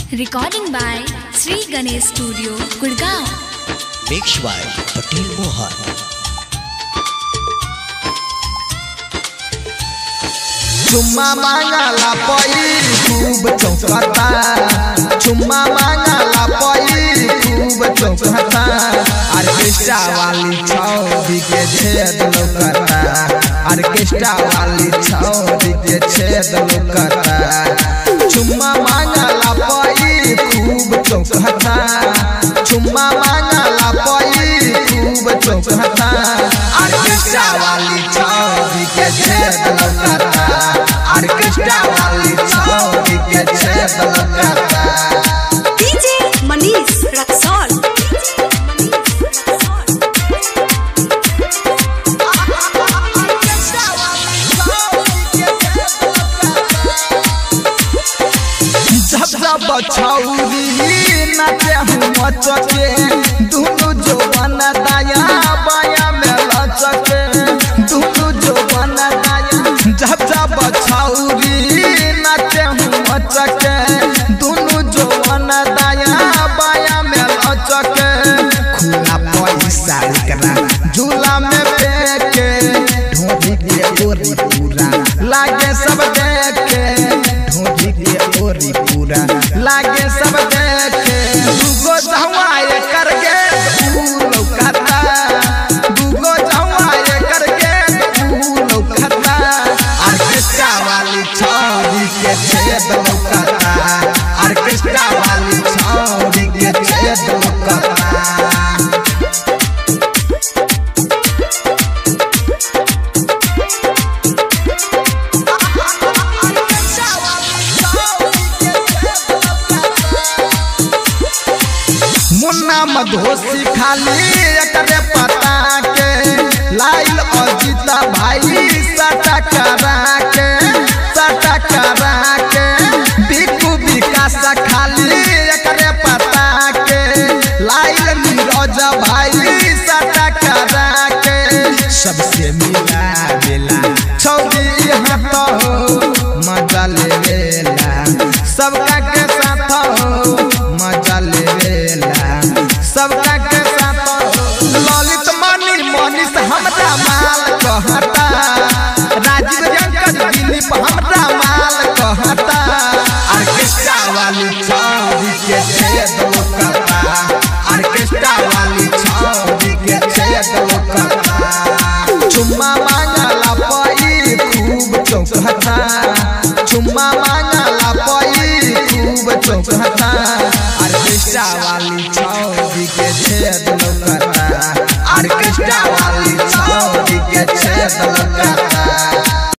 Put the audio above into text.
Recording by Sri Ganesh Studio, Gurgaon. Mix by Patel Mohan. चुम्मा मांगला पई खूब चौकता चुम्मा मांगला पई खूब चौकता ऑर्केस्ट्रा वाली छौरी के छेद लौकता ऑर्केस्ट्रा वाली छौरी के छेद लौकता चुम्मा मांगला पई खूब चौकता चुम्मा मांगला पई खूब चौकता ऑर्केस्ट्रा वाली छौरी के छेद लौकता ऑर्केस्ट्रा वाली छौरी के छेद लौकता DJ Manish Raksol. जब जब छौरी नाचे हूँ मचके दुनु जो बन दाया बाया में लचके दुनु जो बन दाया जब जब छौरी नाचे हूँ मचके दुनु जो बन दाया बाया में लचके खुला पैसा एकरा झूला में फेंके ढोली के ओरी पूरा लागे सब देखे ढोली के ओरी पूरा लागे सब देखे दूगो जवाए करके ऊ लौकता दूगो जवाए करके ऊ लौकता ऑर्केस्ट्रा वाली छौरी के छेद लौकता ऑर्केस्ट्रा वाली छौरी के छेद लौकता मुन्ना मधोसी खाली एकरे पता के लाइल अजित भाई सटा करा के सटा करा के बिकू विकास खाली एकरे पता के लाइल नीरज भाई सटा करा के सबसे मिला बेला छौरी यहाँ तो मजा ले लेला सबका के साथ हो मजा ले लेला सबका के साथ हो ललित मनी मनीष हमरा माल कहता राजीव जंकज दिलीप हमरा माल कहता ऑर्केस्ट्रा वाली छौरी के छेद लोकता ऑर्केस्ट्रा वाली छौरी के छेद लोकता चुम्मा मांगला पई खूब चौकता चुम्मा मांगला पई खूब चौकता ऑर्केस्ट्रा वाली छौरी के छेद लौकता ऑर्केस्ट्रा वाली छौरी के छेद